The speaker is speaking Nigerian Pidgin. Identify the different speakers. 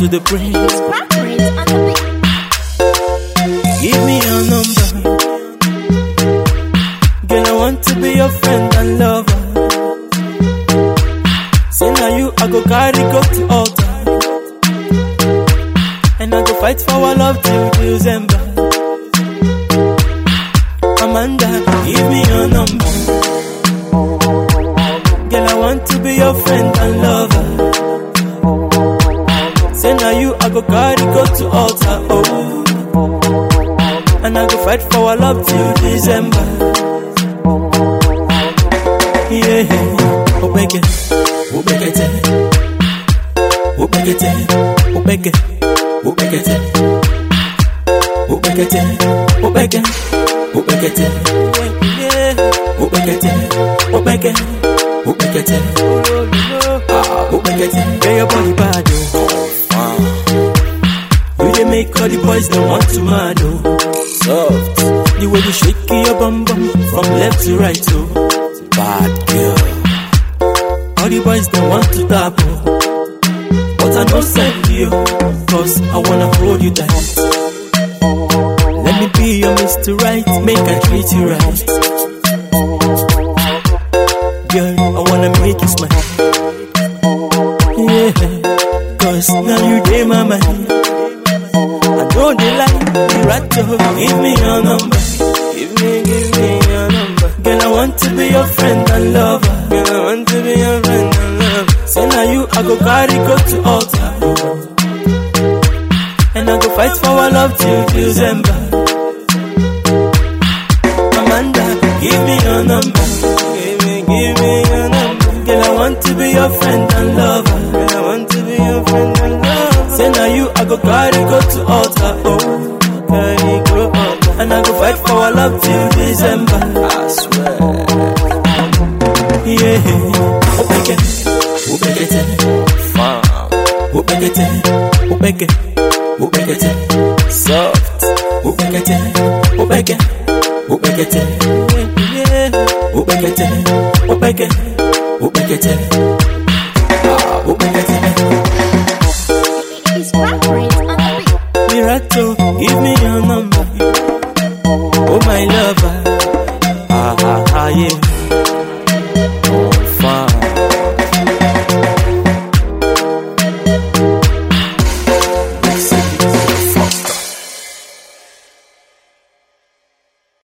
Speaker 1: to the prince.
Speaker 2: Crackers on the beat.
Speaker 1: Give me your number. Girl, I want to be your friend and lover. Say now you, I go carry go to altar. And I go fight for our love till December. Amanda, give me your number. Girl, I want to be your friend and lover. Say now you, I go carry go to altar. Oh. And I go fight for our love till December. Yeah, Obeke, Obekete, Obekete, Obeke, Obekete, Obekete, Obeke, Obekete, yeah, Obekete, Obeke, Obekete, ah, Obekete, yeah, your body bad, oh. You dey make all the boys they want to mad, oh. Soft. The way you shake your bum bum from left to right, oh. Bad girl. All the boys they want to tap, oh. But I don't send you, cause I wanna hold you tight. Let me be your Mr. Right, make I treat you right. Girl, I wanna make you smile. Yeah, cause now you dey my mind. I know they like you right to give me your number. Give me, give me your number. Girl, I want to be your friend and lover. Girl, I want to be your friend and lover. Say now you, I go carry go to altar. And I go fight for our love till December. Amanda, give me your number. Give me, give me your number. Girl, I want to be your friend and lover. Girl, I want to be your friend and lover. Say now you, I go carry go to altar. Oh, carry go altar. And I go fight for our love till December. I swear. Yeah, Obeke, Obekete, farm, Obekete, Obeke, Obekete, soft, Obekete, Obeke, Obekete, yeah, Obekete, Obeke, Obekete, ah, Obekete.
Speaker 2: It's crackers on the beat.
Speaker 1: Mirato, give me your number.